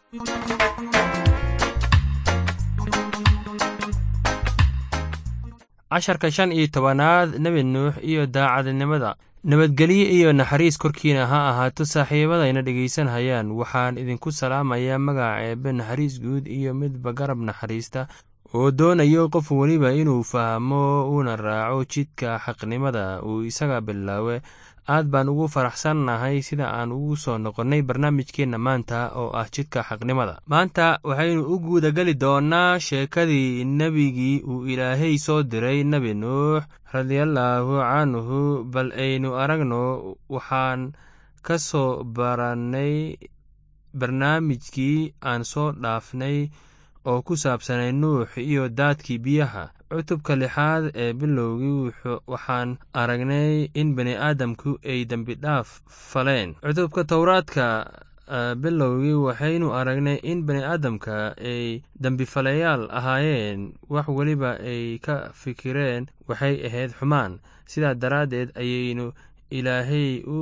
casharka shan iyo tobanaad nebi nuux iyo daacadnimada nabadgelyo iyo naxariis korkiina ha ahaato saaxiibadayna dhegaysanhayaan waxaan idinku salaamayaa magaca eebbe naxariis guud iyo midba garab naxariista oo doonayo qof weliba inuu fahmo uuna raaco jidka xaqnimada uu isaga bilaawe aad baan ugu faraxsannahay sida aan ugu soo noqonnay barnaamijkeenna maanta oo ah jidka xaqnimada maanta waxaynu u guudageli doonnaa sheekadii nebigii uu ilaahay soo diray nebi nuux radiallaahu canhu bal aynu aragno waxaan ka soo barannay barnaamijkii aan soo dhaafnay oo ku saabsanay nuux iyo daadkii biyaha cutubka lixaad ee bilowgii waxaan aragnay in bani aadamku ay dembidhaaf faleen cutubka towraadka bilowgii waxaynu aragnay in bani aadamka ay dembifalayaal ahaayeen wax weliba ay ka fikireen waxay ahayd xumaan sidaa daraaddeed ayaynu ilaahay u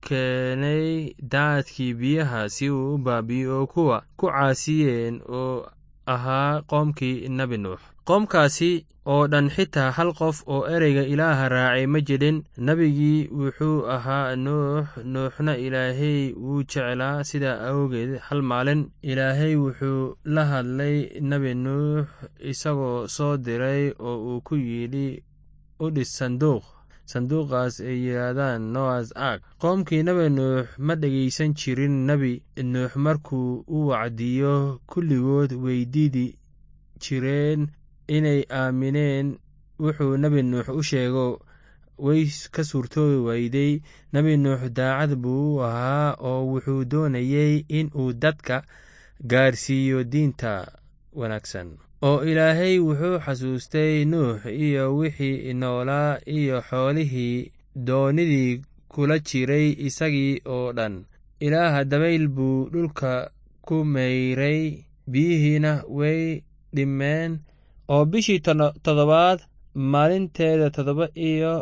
keenay daadkii biyaha si uu u baabiyo oo kuwa ku caasiyeen oo ahaa qoomkii nebi nuux qoomkaasi oo dhan xitaa hal qof oo ereyga ilaaha raacay ma jirin nebigii wuxuu ahaa nuux nuuxna ilaahay wuu jeclaa sidaa awgeed hal maalin ilaahay wuxuu la hadlay nebi nuux isagoo soo diray oo uu ku yidhi u dhis sanduuq sanduuqaas ay yidhaahdaan noas ark qoomkii nebi nuux ma dhegaysan jirin nebi nuux markuu u wacdiyo kulligood weydiidi jireen inay aamineen wuxuu nebi nuux u sheego way ka suurtoobi weyday nebi nuux daacad buu u ahaa oo wuxuu doonayey in uu dadka gaarsiiyo diinta wanaagsan oo ilaahay wuxuu xasuustay nuux iyo wixii noolaa iyo xoolihii doonidii kula jiray isagii oo dhan ilaaha dabayl buu dhulka ku mayray biyihiina way dhimeen oo bishii toddobaad maalinteeda toddoba iyo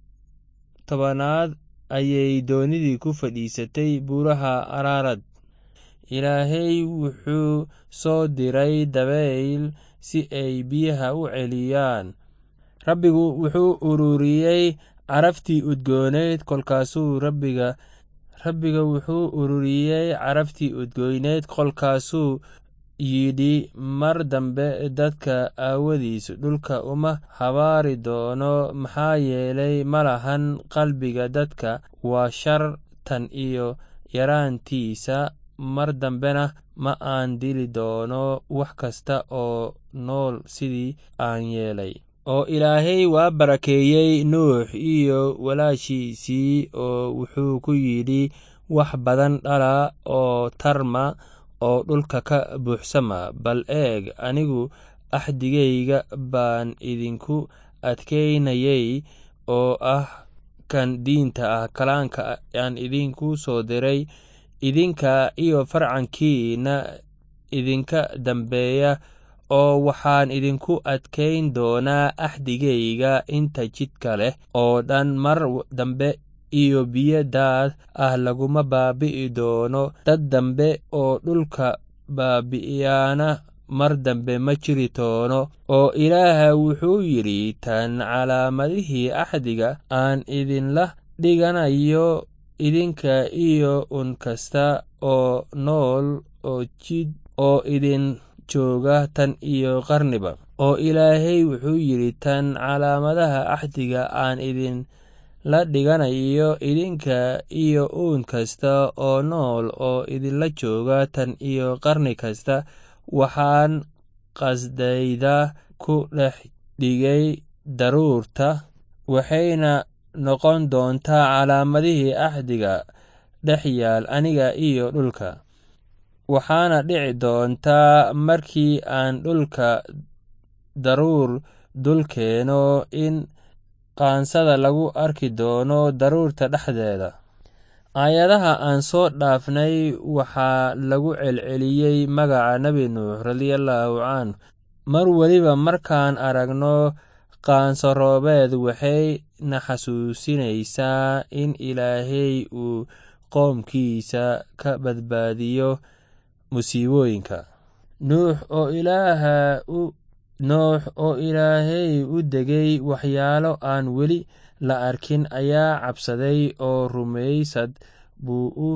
tobanaad ayay doonidii ku fadhiisatay buuraha araarad ilaahay wuxuu soo diray dabayl si ay biyaha u celiyaan rabbigu wuxuu ururiyey caraftii udgooneyd kolkaasuu rabbiga rabbiga wuxuu ururiyey caraftii udgoyneyd kolkaasuu yidhi mar dambe dadka aawadiis dhulka uma habaari doono maxaa yeelay ma lahan qalbiga dadka waa shar tan iyo yaraantiisa mar dambena ma aan dili doono wax kasta oo nool sidii aan yeelay oo ilaahay waa barakeeyey nuux iyo walaashiisii oo wuxuu ku yidhi wax badan dhala oo tarma oo dhulka ka buuxsama bal eeg anigu axdigayga baan idinku adkaynayay oo ah kan diinta ah kalaanka aan idinku soo diray idinka iyo farcankiina idinka dambeeya oo waxaan idinku adkayn doonaa axdigayga inta jidka leh oo dhan mar dambe iyo biyo daad ah laguma baabi'i doono dad dambe oo dhulka baabi'iyaana mar dambe ma jiri doono oo ilaaha wuxuu yidhi tan calaamadihii axdiga aan idinla dhiganayo idinka iyo un kasta oo nool oo jid oo idin jooga tan iyo qarniba oo ilaahay wuxuu yidhi tan calaamadaha axdiga aan idin la dhiganayo idinka iyo uun kasta oo nool oo idinla jooga tan iyo qarni kasta waxaan qasdayda ku dhex dhigay daruurta waxayna noqon doontaa calaamadihii axdiga dhex yaal aniga iyo dhulka waxaana dhici doontaa markii aan dhulka daruur dul keeno in qaansada lagu arki doono daruurta dhexdeeda aayadaha aan soo dhaafnay waxaa lagu celceliyey magaca nebi nuux radiallaahu canhu mar weliba markaan aragno qaanso roobeed waxay na xasuusinaysaa in ilaahay uu qoomkiisa ka badbaadiyo musiibooyinka nuux oo ilaaha u noox oo ilaahay u degay waxyaalo aan weli la arkin ayaa cabsaday oo rumaysad buu u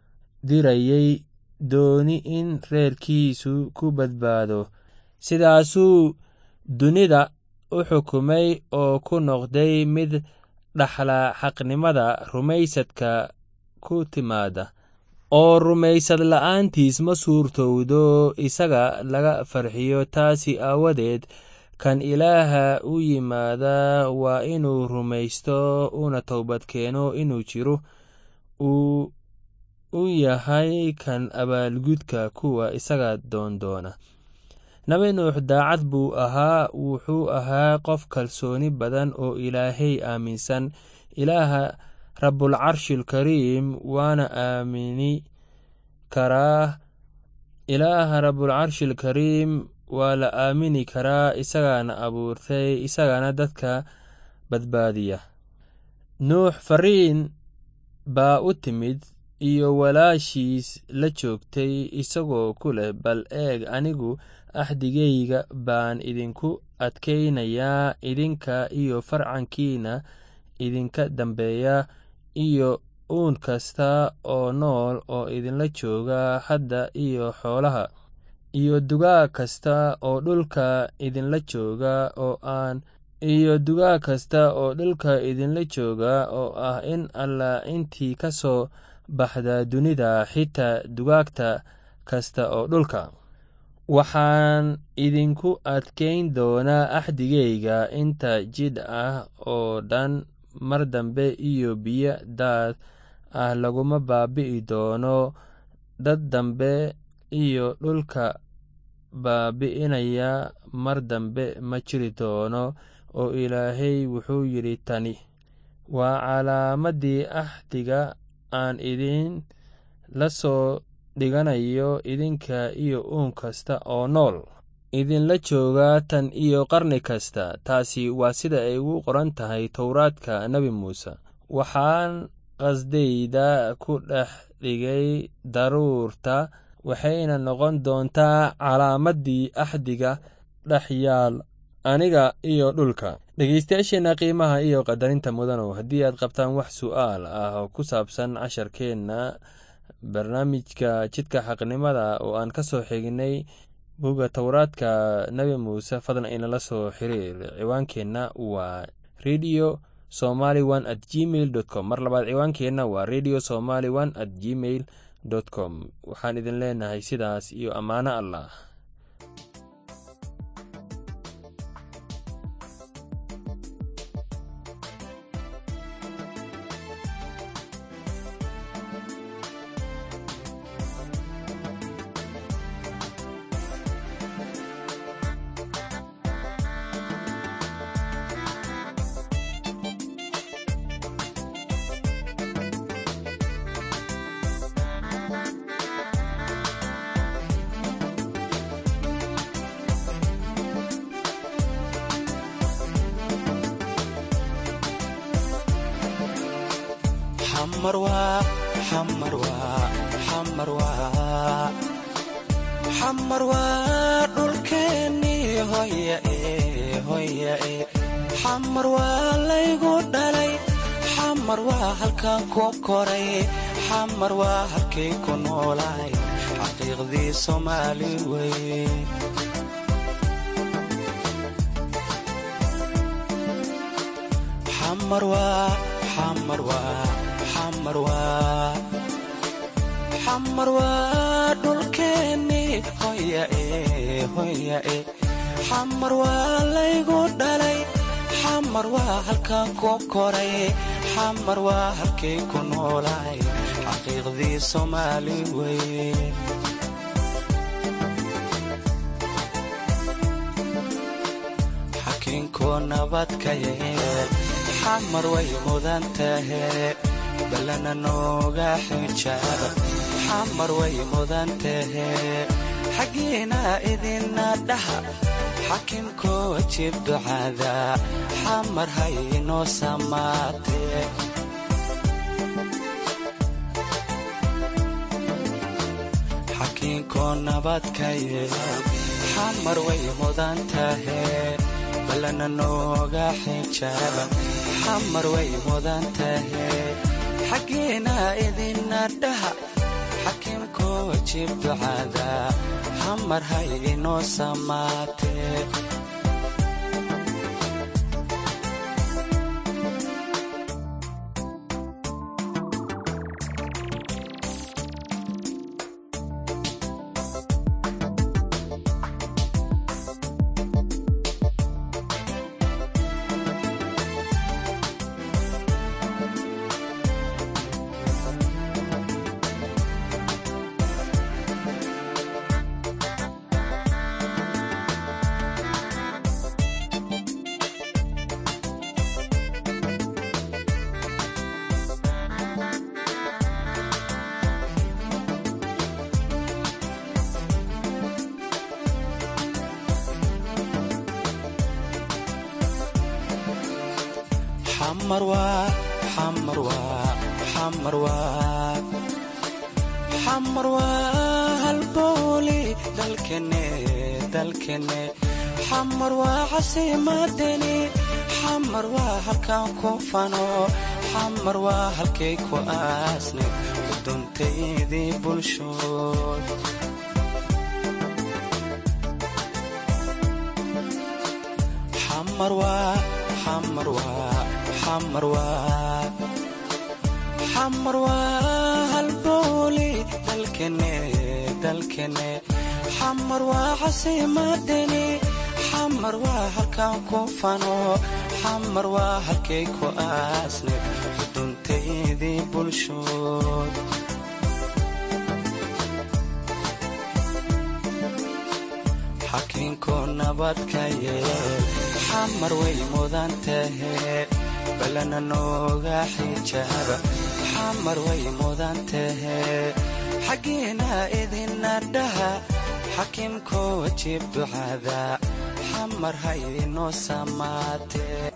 dirayey dooni in reerkiisu ku badbaado sidaasuu dunida u xukumay oo ku noqday mid dhaxla xaqnimada rumaysadka ku timaada oo rumaysad la'aantiis ma suurtowdo isaga laga farxiyo taasi aawadeed kan ilaaha u yimaada waa inuu rumaysto una towbadkeeno inuu jiro uu u yahay kan abaalgudka kuwa isaga doondoona nabi nuux daacad buu ahaa wuxuu ahaa qof kalsooni badan oo ilaahay aaminsan ilaaha rabbulcarshilkariim waana aamini karaa ilaaha rabbulcarshilkariim waa la aamini karaa isagaana abuurtay isagana dadka badbaadiya nuux fariin baa u timid iyo walaashiis la joogtay isagoo ku leh bal eeg anigu axdigayga baan idinku adkaynayaa idinka iyo farcankiina idinka dambeeya iyo uun kasta oo nool oo idinla jooga hadda iyo xoolaha iyo dugaag kasta oo dhulka idinla jooga oo aan iyo dugaag kasta oo dhulka idinla jooga oo ah in allah intii ka soo baxda dunida xitaa dugaagta kasta oo dhulka waxaan idinku adkayn doonaa axdigayga inta jidh ah oo dhan mar dambe iyo biyo daad ah laguma baabi'i doono dad dambe iyo dhulka baabi'inaya mar dambe ma jiri doono oo ilaahay wuxuu yidhi tani waa calaamaddii axdiga aan idin la soo dhiganayo idinka iyo uun kasta oo nool idinla jooga tan iyo qarni kasta taasi waa sida ay ugu qoran tahay towraadka nebi muuse waxaan qasdayda ku dhex dhigay daruurta waxayna noqon doontaa calaamaddii axdiga dhex yaal aniga iyo dhulka dhegeystayaasheenna qiimaha iyo qadarinta mudanow haddii aad qabtaan wax su'aal ah oo ku saabsan casharkeenna barnaamijka jidka xaqnimada oo aan ka soo xignay buga towraadka nebi muuse fadlan inala soo xiriir ciwaankeenna waa radio somaly one at gmail dot com mar labaad ciwaankeenna waa radio somaly one at gmail dot com waxaan idin leenahay sidaas iyo ammaano allah xamar waa dhulkeennii hoyae xamar waa laygu dhalay xamar waa halkan ku koray xamar waa halkay ku noolaay xaqiiqdii soomaali wey xamar waa dhulkeennii hoyae xamar waa laygu dhalay xamar waa halkan ku koray xamar waa halkay ku noolaay xaqiiqdii soomaali wey xakiinku nabadka yeel xamar way mudan tahe balana nooga xijaab xamar way mudan tahe xaggiina idina dhaha xakimkoo jib ducada xamar haynoo samaatee xakiinkoo nabadka yeel xamar way mudan tahe ballana nooga xijaaba xamar way mudan tahe xaggeena idina dhaha xakiimkoo wajiib ducada xamar hay inoo samaatee xamar waa halbooli dalkene dalkene xamar waa casiimadeni xamar waa halkaan ku fano xamar waa halkay ku aasne uduntaydii bulshood xamar waa xamar waa xamar waa xamar waa halbooli dalkene dalkene xamar waa casiimadeni xamar waa halkaan ku fano xamar waa halkay ku aasne uduntaydii bulshood xakiinkoo nabadka yeel xamar way mudan tahe ballana nooga xijaaba xamar way mudan tahe xaggeena idina dhaha xakiimkoo wajiib ducada xamar hay inoo samaatee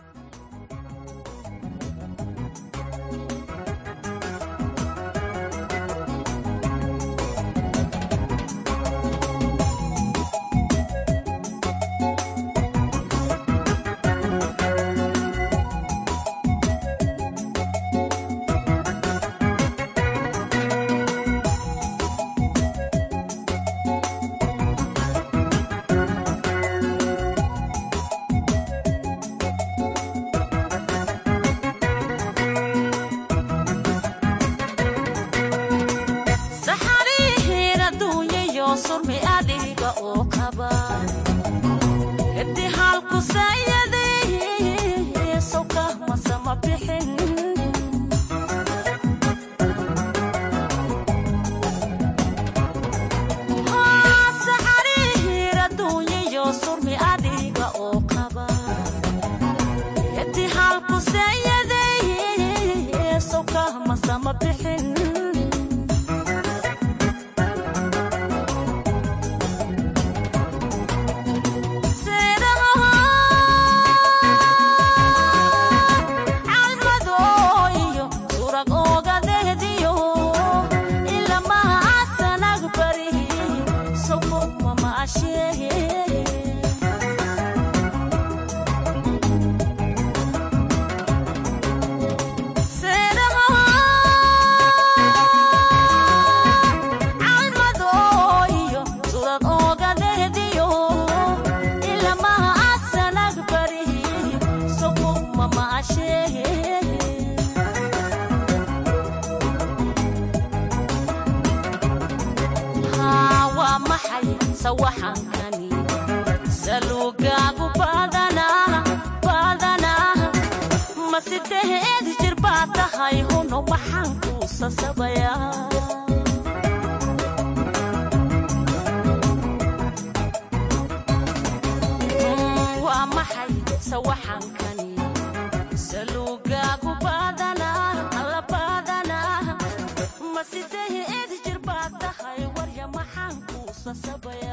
sasabaya